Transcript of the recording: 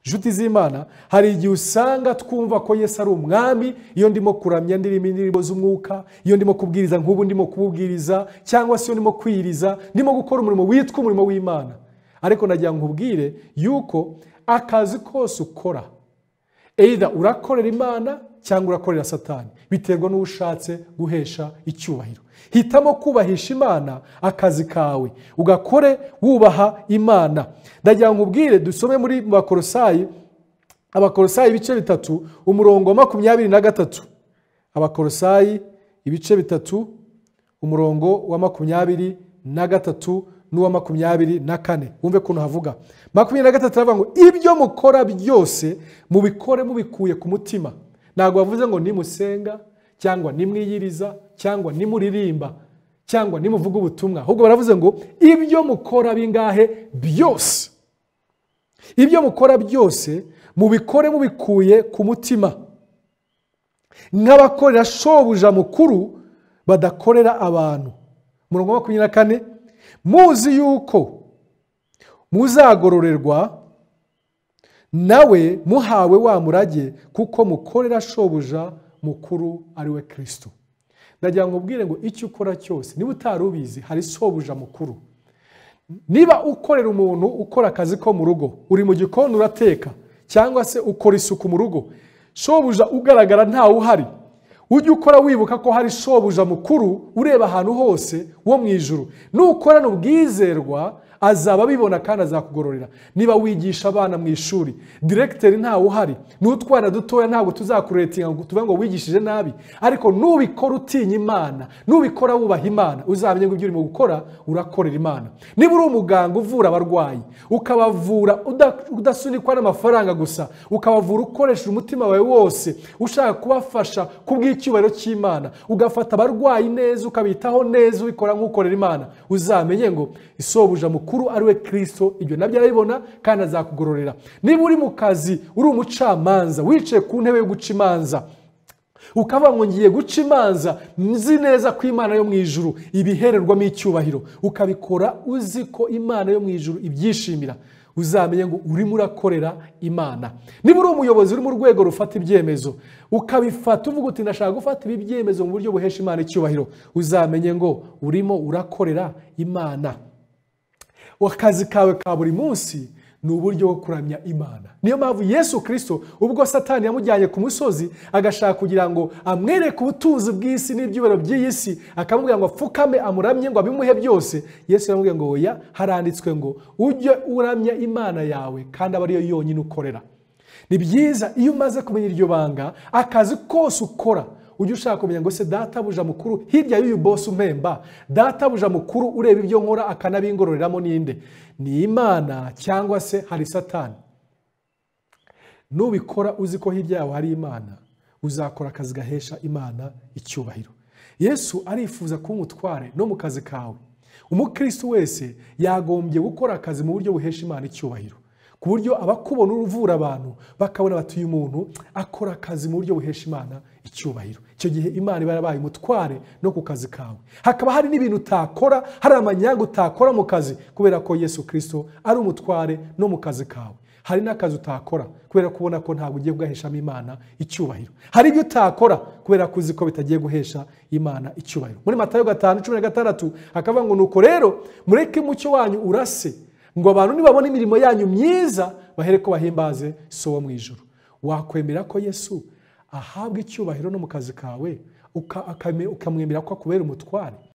inshuti z'imana hari igihe usanga twumva ko yesu ari umwami iyo ndimo kuramya ndirimo indirimbo z'umwuka iyo ndimo kubwiriza nk'ubu ndimo kububwiriza cyangwa se iyo ndimo kwiriza ndimo gukora umurimo witwa umurimo w'imana ariko nagira ngo ubwire yuko akazi kose ukora eyida urakorera imana cyangwa urakorera satani biterwa n'uwo ushatse guhesha icyubahiro hitamo kubahisha imana akazi kawe ugakore wubaha imana ndagira ngo ubwire dusome muri bakorosayi abakorosayi ibice bitatu umurongo wa makumyabiri na gatatu abakorosayi ibice bitatu umurongo wa makumyabiri na gatatu n'uwa makumyabiri na kane wumve ukuntu havuga makumyabiri na gatatu aravuga ngo ibyo mukora byose mubikore mubikuye ku mutima ntabwo bavuze ngo nimusenga cyangwa nimwiyiriza cyangwa nimuririmba cyangwa nimuvuga ubutumwa ahubwo baravuze ngo ibyo mukora bingahe byose ibyo mukora byose mubikore mubikuye ku mutima nk'abakorera shobuja mukuru badakorera abantu umurongo wa makumyabiri na kane muzi yuko muzagororerwa nawe muhawe wa murage kuko mukorera shobuja mukuru ari we kirisito ndagira ngo ubwire ngo icyo ukora cyose niba utari ubizi hari sobuja mukuru niba ukorera umuntu ukora akazi ko mu rugo uri mu gikoni urateka cyangwa se ukora isuku mu rugo shobuja ugaragara ntawe uhari ujye ukora wibuka ko hari shobuja mukuru ureba ahantu hose wo mu ijoro nukorana ubwizerwa azaba abibona kandi azakugororera niba wigisha abana mu ishuri diregiteri ntawe uhari n'utwana dutoya ntabwo tuzakuretinga ngo tuvuge ngo wigishije nabi ariko nubikora utinya imana nubikora wubaha imana uzamenye ngo ibyo urimo gukora urakorera imana niba uri umuganga uvura abarwayi ukabavura udasunikwa n'amafaranga gusa ukabavura ukoresheje umutima wawe wose ushaka kubafasha kubw'icyubahiro cy'imana ugafata abarwayi neza ukabitaho neza ubikora nk'ukorera imana uzamenye ngo isobuja mukuru ari we kirisito ibyo nabyo arabibona kandi azakugororera niba uri mu kazi uri umucamanza wicaye ku ntebe yo guca imanza ukaba ngo ngiye guca imanza nzi neza ko imana yo mu ijuru ibihererwamo icyubahiro ukabikora uzi ko imana yo mu ijuru ibyishimira uzamenye ngo urimo urakorera imana niba uri umuyobozi uri mu rwego rufata ibyemezo ukabifata uvuga uti ndashaka gufata ibi byemezo mu buryo buhesha imana icyubahiro uzamenye ngo urimo urakorera imana akazi kawe ka buri munsi ni uburyo bwo kuramya imana niyo mpamvu yesu kirisito ubwo satani yamujyanye ku musozi agashaka kugira ngo amwereke ubutunzi bw'isi n'ibyubahiro by'iyi si akamubwira ngo apfukame amuramye ngo abimuhe byose yesu yamubwiye ngo oya haranditswe ngo ujye uramya imana yawe kandi aba ariyo yonyine ukorera ni byiza iyo umaze kumenya iryo banga akazi kose ukora ujye ushaka kumenya ngo se databuja mukuru hirya y'uyu bose umpemba databuja mukuru ureba ibyo nkora akanabingororeramo ninde ni imana cyangwa se hari satani nubikora uzi ko hirya yawe hari imana uzakora akazi gahesha imana icyubahiro yesu arifuza kuba umutware no mu kazi kawe umukirisitu wese yagombye gukora akazi mu buryo buhesha imana icyubahiro ku buryo abakubona uvura abantu bakabona batuye umuntu akora akazi mu buryo buhesha imana icyubahiro icyo gihe imana iba yarabaye umutware no ku kazi kawe hakaba hari n'ibintu utakora hari amanyanga utakora mu kazi kubera ko yesu kirisito ari umutware no mu kazi kawe hari n'akazi utakora kubera ko ubona ko ntabwo ugiye kugaheshamo imana icyubahiro hari ibyo utakora kubera ko uzi ko bitagiye guhesha imana icyubahiro muri matayo gatanu cumi na gatandatu hakavuga ngo nuko rero mureke umucyo wanyu urase ngo abantu nibabona imirimo yanyu myiza bahere ko bahimbaze so wo mu ijoro wakwemera ko yesu ahabwa icyubahiro no mu kazi kawe ukamwemera ko akubera umutware